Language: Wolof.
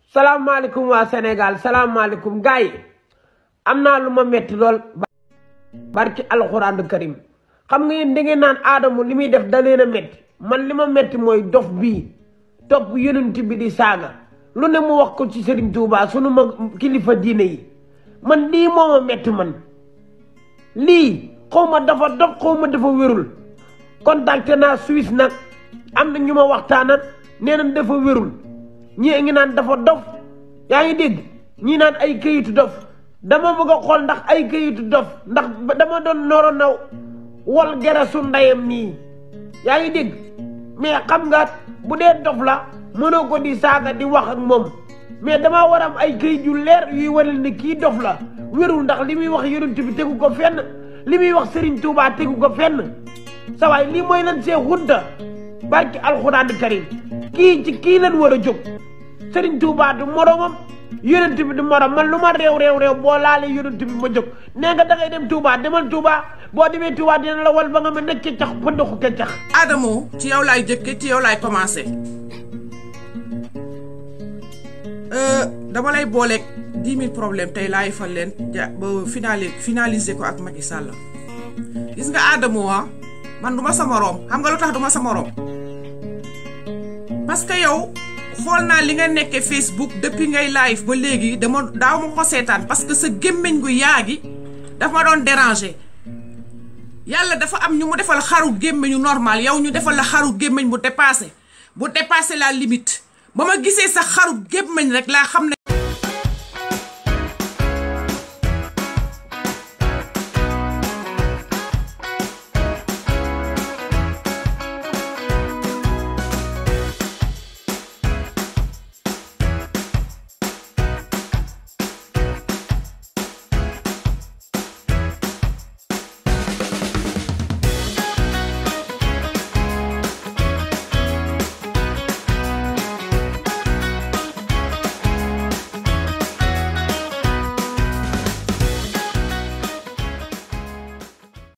salaamaaleykum waa Sénégal salaamaaleykum gars yi am naa lu ma metti lool barki alxuraanu karim xam nga yéen da ngeen naan aadamu li muy def da leen a metti man li ma metti mooy dof bii topp yonent bi di saaga lu ne mu wax ko ci Serigne Touba sunu ma kilifa diine yi man lii moo ma metti man lii xaw ma dafa dof xaw ma dafa wérul contacté naa Suisse nag am na ñu ma waxtaanal nee nañ dafa wérul ñii ngi naan dafa dof yaa ngi dégg ñii naan ay këyitu dof dama bëgg a xool ndax ay këyitu dof ndax dama doon noro naw wol gerasu ndeyam nii yaa ngi dégg mais xam nga bu dee dof la mënoo ko di saaga di wax ak moom mais dama war am ay këyit yu leer yuy wane ne kii dof la wérul ndax li muy wax yonent bi tegu ko fenn li muy wax Serigne Touba tegu ko fenn sa waay lii mooy lan see xunta barki alxuraan karim kii ci kii lan war a jóg Serigne Touba du moromam yonent bi du morom man lu ma réew réew réew boo laalee yonent bi ma jóg nee nga da ngay dem Touba demal Touba boo demee Touba dina la wal ba nga ma nekk cax pëndaxu cax Adamo ci yow laay jëkke ci yow laay commencé dama lay booleeg dix mille problème tey laay fal leen ja ba finali finaliser ko ak Macky Sall gis nga Adamo wa man du ma sa moroom xam nga lu tax du ma sa moroom parce que yow xool naa li nga nekkee Facebook depuis ngay live ba léegi dama daaw ma ko seetaan parce que sa gémmiñ gu yaa gi dafa ma doon déranger yàlla dafa am ñu mu defal xaru gémmiñu normal yow ñu defal la xaru gémmiñ bu dépassé bu dépassé la limite ba ma gisee sa xaru gémmiñ rek laa xam ne